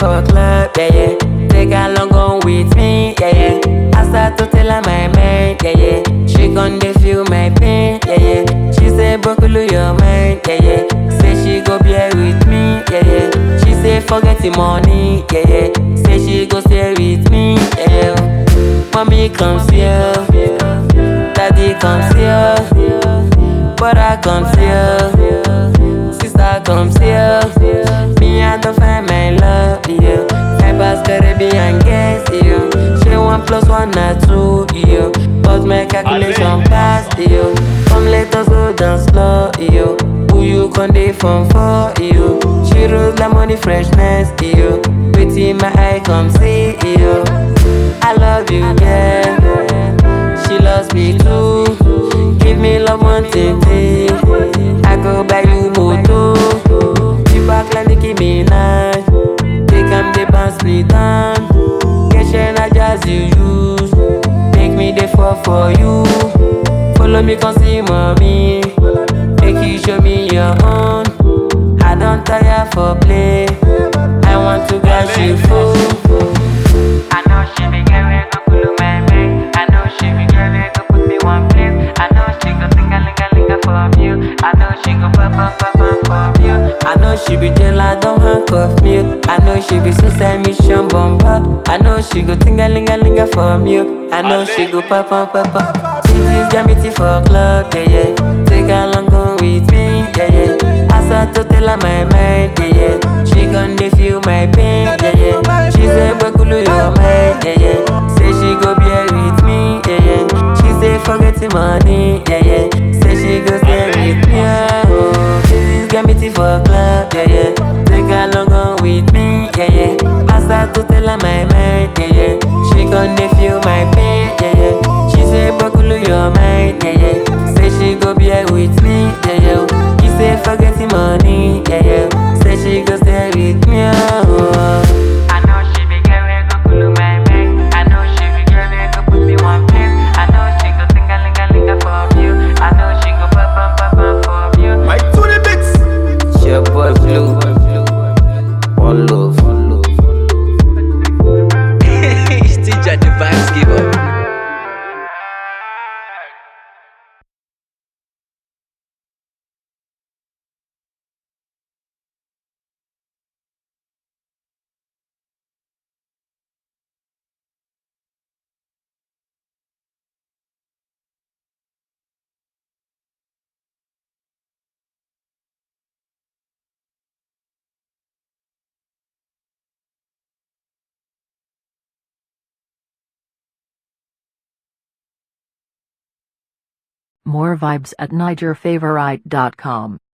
for club, yeah, yeah. Take her long on with me, yeah, yeah. I start to tell her my mind, yeah, yeah. She gon' dey feel my pain, yeah, yeah. She say, Bokulu, your mind, yeah, yeah. Say she go bear with me, yeah, yeah. She say, forget the money, yeah, yeah. Say she go stay with me, yeah, yeah. Mommy comes here, daddy comes here, brother comes here, sister comes here. Me, I don't find my love, yeah. I pass Caribbean guess, yeah. She one plus one na two, yeah. But my calculation pass, yeah. Come let us go down slow, yeah. Who you con dey from for, yeah. She rolls like money freshness, yeah. Waiting my eye come see, yeah. I love you, yeah. She loves me too. Give me love one thing, I go buy you moto. You back like Nicki Minaj. Take am dey bounce me down. Get share na jazz you use. Make me dey fall for you. Follow me come see mommy. Make you show me your own. I don't tire for play. I want to get you full. I know she be get where go pull my mind. I know she be get where go put me one place. I know she go think a linga linga for you. I know she go pop pop pop pop for you. I know she be jail, I don't handcuff me. I know she be suicide mission bomber. I know she go think a linga linga for you. I know she go pop pop pop pop. She just got me tea for club, yeah yeah. Take her long go with me, yeah yeah. I start to tell her my mind, yeah yeah. She gon' dey feel my pain, yeah yeah. She say, Bakulu, your mind, yeah yeah. Say she go bear with me, yeah yeah. She say, forget the money, yeah yeah. Say she go stay with me, oh. She just got me tea for club, yeah yeah. Take her long on with me, yeah yeah. I start to tell her my mind, yeah yeah. She gon' dey feel my pain, yeah yeah. She say, Bakulu, your mind, yeah yeah. Say she go bear with me, yeah yeah. He say, forget the money, yeah yeah. Say she go stay with me, oh. I know she be get where go pull my mind. I know she be get where go put me one place. I know she go think a linga linga for you. I know she go pop pop pop pop for you. My to the mix. It's your boy Blue. One love, one love. Stitch at the vibes giver. More vibes at NigerFavorite.com.